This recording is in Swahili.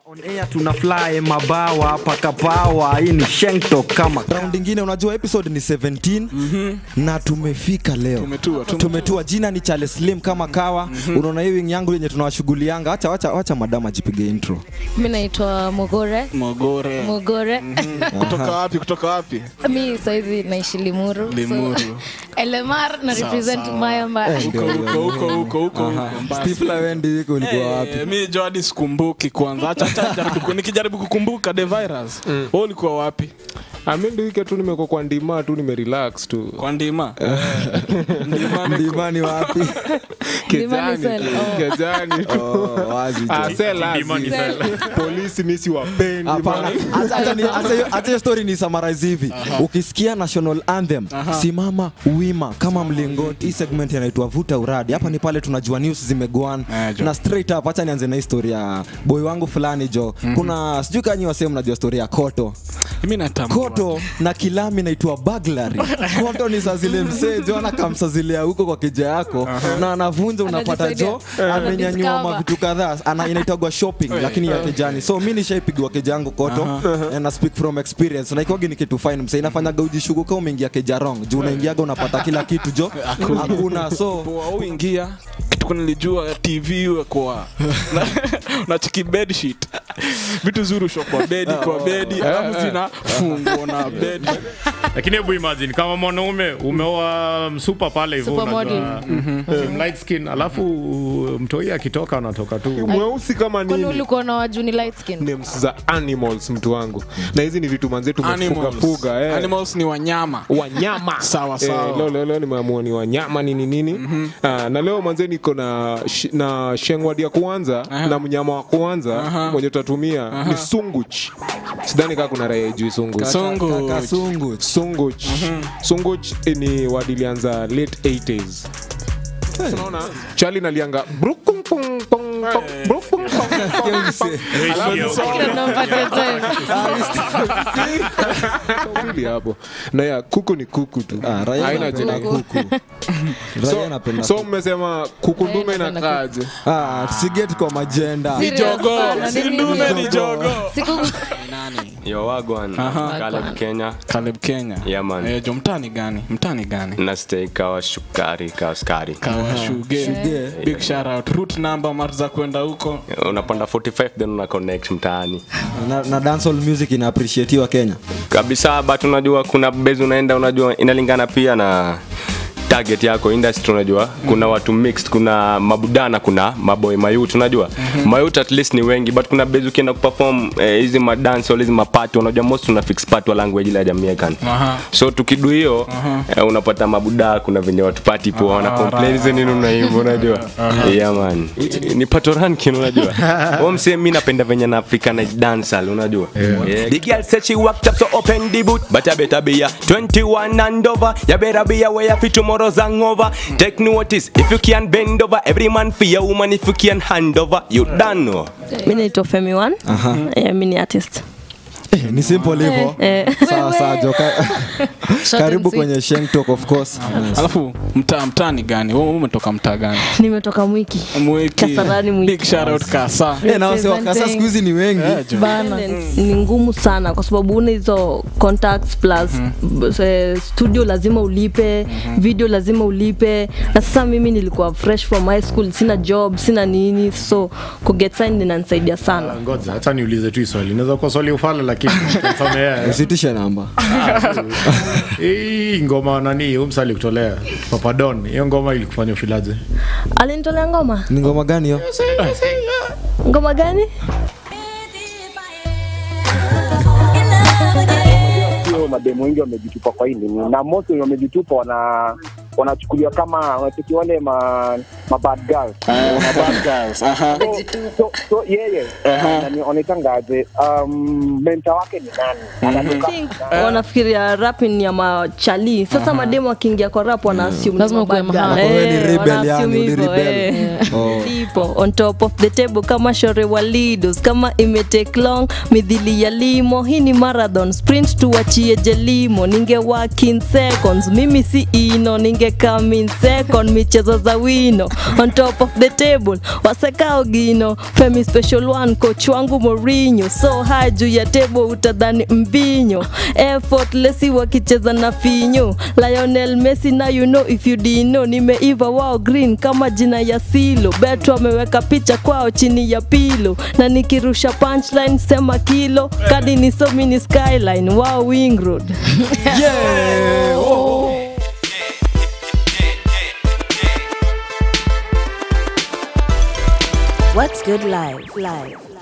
On air tuna fly mabawa paka pawa hii ni shengto kama round ingine unajua episode ni 17 na tumefika leo Tumetua, tumetua. tumetua jina ni Charles Slim kama kawa unaona hii wing yangu yenye tunawashughulianga acha acha acha madam ajipige intro mi naitwa mogore Mogore. mogore Kutoka wapi? Kutoka wapi? mi saizi naishi limuru Limuru. so, lmr na Sawa, represent sawa. mayamba Eh, Huko huko huko huko huko. Basi. Stifla wendi wiko ulikuwa wapi Eh, mi jo hadi sikumbuki kwanza acha acha jaribu ku- nikijaribu kukumbuka the virus wewe ulikuwa wapi mi ndiwike tu nimeko kwa ndima tu nimerelax tu kwa ndima ndima niko- ndimani wapi Ndimani kejani cell, tu oh. kejani tu oh, wazi Ah, jo. sell azi. polisi mi siwapendi Hapana, man. acha- acha ni- acha hiyo- acha hiyo story ni summarize hivi ukisikia national anthem simama wima kama mlingoti hii segment inaitwa vuta uradi hapa ni pale tunajua news zimegoan Eh, jo. na straight up acha nianze na historia ya boy wangu fulani jo kuna sijui kanyi wasee mnajua story ya koto mi natambua koto na kilami naitwa baglary koto ni saa zile msee jo anakamsazilia huko kwa kija yako na anavunja unapata jo Anajisaidia. amenyanyua Anadiscover. mavitu kadhaa ana- inaitagwa shopping lakini ya kejani so mi nishaipigwa keja yangu koto and na speak from experience na ikiwagi ni kitu fine msee inafanyaga ujishuguka umeingia keja wrong juu unaingiaga unapata kila kitu jo hakuna so poa uingia kitu nilijua tv iwe kwa nachiki bedsheet vitu zuri usho kwa bedi kwa bedi alafu zina fungo na bedi lakini hebu imagine kama mwanaume umeoa msupa pale hivyo Supermodel. unajua, team light skin alafu mtoi akitoka anatoka tu mweusi kama kwani nini ulikuwa na waju ni light skin names za animals mtu wangu na hizi ni vitu manze tumefuga fuga eh. animals ni wanyama wanyama Sawa, Eh, sawa. leo, leo, leo nimeamua ni wanyama nini nini Ah, na leo manze niko na sh, na shengwadi ya kwanza na mnyama wa kwanza mwenye tutatumia ni sunguch sidhani kaa kuna raia juu sunguch Sungu. kasungu sunguch sunguch eh, ni wadilianza late 80s unaona chali nalianga brukung pung pung pung, brukung pung pung pung. Alafu Kila tunampatia time. mbili hapo na ya kuku ni kuku tu Ah, raia Haina anapenda jina. kuku raia so, anapenda so kuku mmesema kuku Raia ndume anapenda inakaaje Ah, tusigeti kwa majenda ni Serious jogo sana, si nini? ndume ni jogo Siku- Yo wagwan Caleb Kenya Caleb Kenya Yeah, man. eh, jo mtani gani mtani gani na stay kawa shukari kawa skari kawashuge Shuge. big shout out route number mara za kwenda huko unapanda 45 then una connect mtaani na, na dancehall music ina appreciatiwa Kenya kabisa but unajua kuna base unaenda unajua inalingana pia na target yako industry unajua kuna watu mixed kuna mabudana kuna maboy mayut unajua mayut at least ni wengi but kuna base ukienda kuperform eh, hizi madance hizi mapati unajua most una fix part wa language ile ya Jamaican Aha. so tukidu hiyo eh, unapata mabuda kuna venye watu pati po wana complain hizi nini unaimba unajua yeah man I- ni patorankin unajua wao msee mimi napenda venye na africana dancehall unajua yeah. the girl said she walked up so open the boot but I better be a 21 and over you better be aware for tomorrow's hangover take notice if you can bend over every man for your woman if you can hand over you done know mi naitwa femi one Eh, mi ni artist Eh, ni simple hivyo Eh. sawa sawa jo ka- Short karibu and sweet. kwenye Sheng Talk of course alafu mtaa mtani gani wewe umetoka mtaa gani nimetoka mwiki mwiki Kasarani mwiki. big shout out kasa Eh, na wase wa kasa siku hizi ni wengi Eh, jo. Bana. ni ngumu sana kwa sababu una hizo contacts plus b- eh, studio lazima ulipe video lazima ulipe na sasa mimi nilikuwa fresh from high school sina job sina nini so kuget signed inanisaidia sana ngoja hata niulize tu hii swali inaweza kuwa swali ufala lakini confirm yeye. usitishe namba hii ngoma nani huyu msali kutolea papadon hiyo ngoma ilikufanya ufilaje alinitolea ngoma ni ngoma gani hiyo ngoma gani sio mademu wengi wamejitupa kwa hili na most wenye wamejitupa wana wanachukuliwa kama wanacheki wale ma, ma bad girls Ma bad girls, aha. so, so, so yeye anaonekanga aje um, menta wake ni nani anatoka think wanafikiria rap ni ya machali sasa mademu akiingia kwa rap wana assume ni Lazima ukuwe mabad mahali. girl. Wewe ni Eh, rebel wana yani, assume uli hivyo, rebel. eh. Oh. Ndipo, on top of the table kama shore walidos kama imetake long midhili ya limo hii ni marathon sprint tuachie jelimo ninge work in seconds mimi si ino ninge come in second michezo za wino on top of the table wasekao gino femi special one coach wangu morinho so high juu ya table utadhani mbinyo effortlessi wakicheza na finyo lionel messi na you know if you dino nimeiva wao green kama jina ya silo betu ameweka picha kwao chini ya pilo na nikirusha punchline sema kilo kadi ni so mini skyline wao wing road What's Good Live? Live.